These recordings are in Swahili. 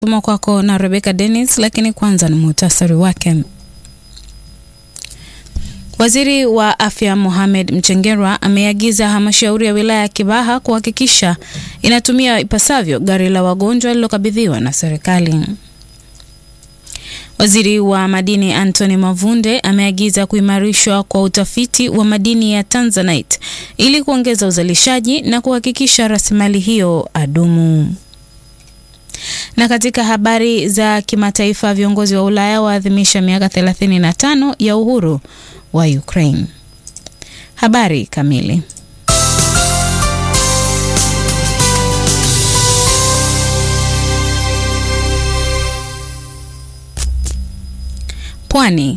Soma kwako na Rebecca Dennis, lakini kwanza ni muhtasari wake. Waziri wa Afya Mohamed Mchengerwa ameagiza halmashauri ya wilaya ya Kibaha kuhakikisha inatumia ipasavyo gari la wagonjwa lililokabidhiwa na serikali. Waziri wa madini Anthony Mavunde ameagiza kuimarishwa kwa utafiti wa madini ya Tanzanite ili kuongeza uzalishaji na kuhakikisha rasilimali hiyo adumu. Na katika habari za kimataifa, viongozi wa Ulaya waadhimisha miaka 35 ya uhuru wa Ukraine. Habari kamili. Pwani.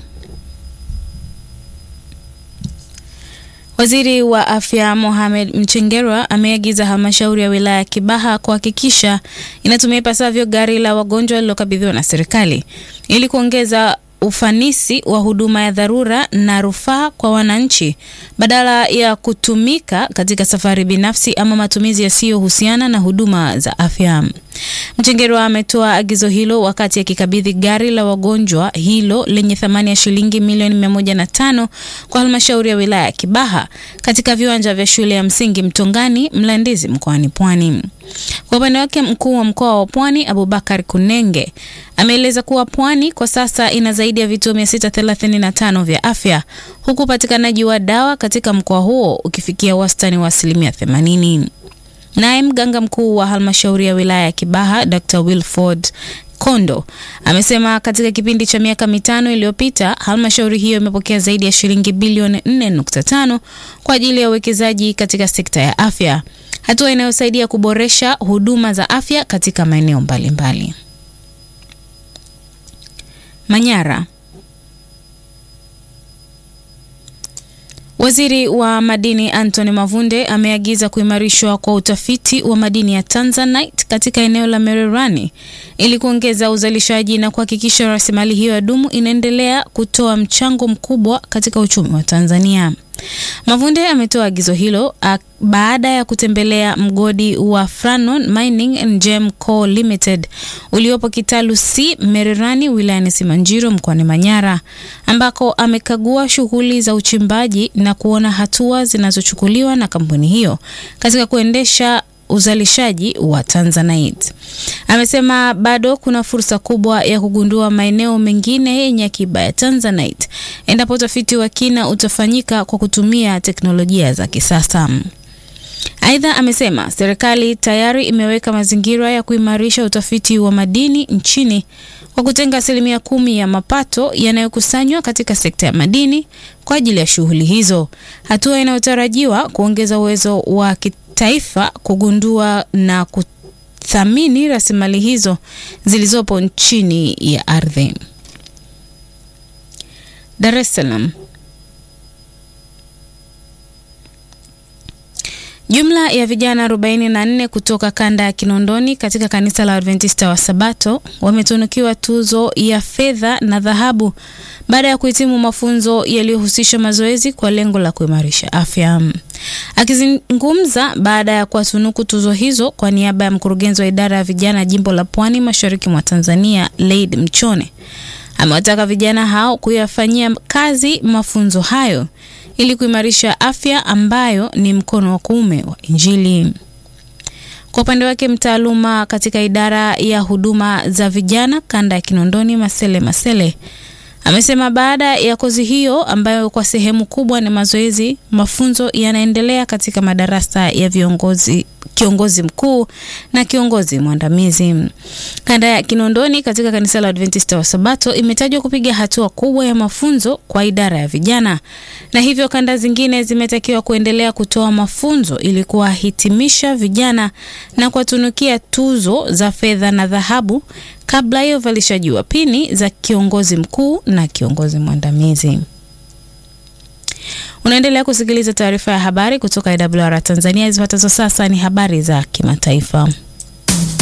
Waziri wa Afya Mohamed Mchengerwa ameagiza halmashauri ya wilaya ya Kibaha kuhakikisha inatumia ipasavyo gari la wagonjwa lililokabidhiwa na serikali ili kuongeza ufanisi wa huduma ya dharura na rufaa kwa wananchi badala ya kutumika katika safari binafsi ama matumizi yasiyohusiana na huduma za afya. Mchengerwa ametoa agizo hilo wakati akikabidhi gari la wagonjwa hilo lenye thamani ya shilingi milioni mia moja na tano kwa halmashauri ya wilaya ya Kibaha katika viwanja vya shule ya msingi Mtongani, Mlandizi mkoani Pwani. Kwa upande wake, mkuu wa mkoa wa Pwani Abubakar Kunenge ameeleza kuwa Pwani kwa sasa ina zaidi ya vituo 635 vya afya huku upatikanaji wa dawa katika mkoa huo ukifikia wastani wa asilimia 80. Naye mganga mkuu wa halmashauri ya wilaya ya Kibaha Dr. Wilford Kondo amesema katika kipindi cha miaka mitano iliyopita halmashauri hiyo imepokea zaidi ya shilingi bilioni 4.5 kwa ajili ya uwekezaji katika sekta ya afya, hatua inayosaidia kuboresha huduma za afya katika maeneo mbalimbali. Manyara. Waziri wa madini Anthony Mavunde ameagiza kuimarishwa kwa utafiti wa madini ya Tanzanite katika eneo la Mererani ili kuongeza uzalishaji na kuhakikisha rasilimali hiyo ya dumu inaendelea kutoa mchango mkubwa katika uchumi wa Tanzania. Mavunde ametoa agizo hilo baada ya kutembelea mgodi wa Franon Mining and Gem Co Limited uliopo Kitalu C Mererani wilayani Simanjiro mkoani Manyara ambako amekagua shughuli za uchimbaji na kuona hatua zinazochukuliwa na kampuni hiyo katika kuendesha uzalishaji wa Tanzanite. Amesema bado kuna fursa kubwa ya kugundua maeneo mengine yenye akiba ya Tanzanite endapo utafiti wa kina utafanyika kwa kutumia teknolojia za kisasa. Aidha, amesema serikali tayari imeweka mazingira ya kuimarisha utafiti wa madini nchini kwa kutenga asilimia kumi ya mapato yanayokusanywa katika sekta ya madini kwa ajili ya shughuli hizo, hatua inayotarajiwa kuongeza uwezo wa taifa kugundua na kuthamini rasilimali hizo zilizopo chini ya ardhi. Dar es Salaam. Jumla ya vijana 44 kutoka kanda ya Kinondoni katika kanisa la Adventista wa Sabato wametunukiwa tuzo ya fedha na dhahabu baada ya kuhitimu mafunzo yaliyohusisha mazoezi kwa lengo la kuimarisha afya. Akizungumza baada ya kuwatunuku tuzo hizo kwa niaba ya mkurugenzi wa idara ya vijana jimbo la Pwani Mashariki mwa Tanzania, Laid Mchone, amewataka vijana hao kuyafanyia kazi mafunzo hayo ili kuimarisha afya ambayo ni mkono wa kuume wa Injili. Kwa upande wake, mtaaluma katika idara ya huduma za vijana kanda ya Kinondoni, Masele Masele, amesema baada ya kozi hiyo ambayo kwa sehemu kubwa ni mazoezi, mafunzo yanaendelea katika madarasa ya viongozi kiongozi mkuu na kiongozi mwandamizi. Kanda ya Kinondoni katika kanisa la Adventista wa Sabato imetajwa kupiga hatua kubwa ya mafunzo kwa idara ya vijana, na hivyo kanda zingine zimetakiwa kuendelea kutoa mafunzo ili kuwahitimisha vijana na kuwatunukia tuzo za fedha na dhahabu kabla ya uvalishaji wa pini za kiongozi mkuu na kiongozi mwandamizi. Unaendelea kusikiliza taarifa ya habari kutoka IWR Tanzania. Zifuatazo sasa ni habari za kimataifa.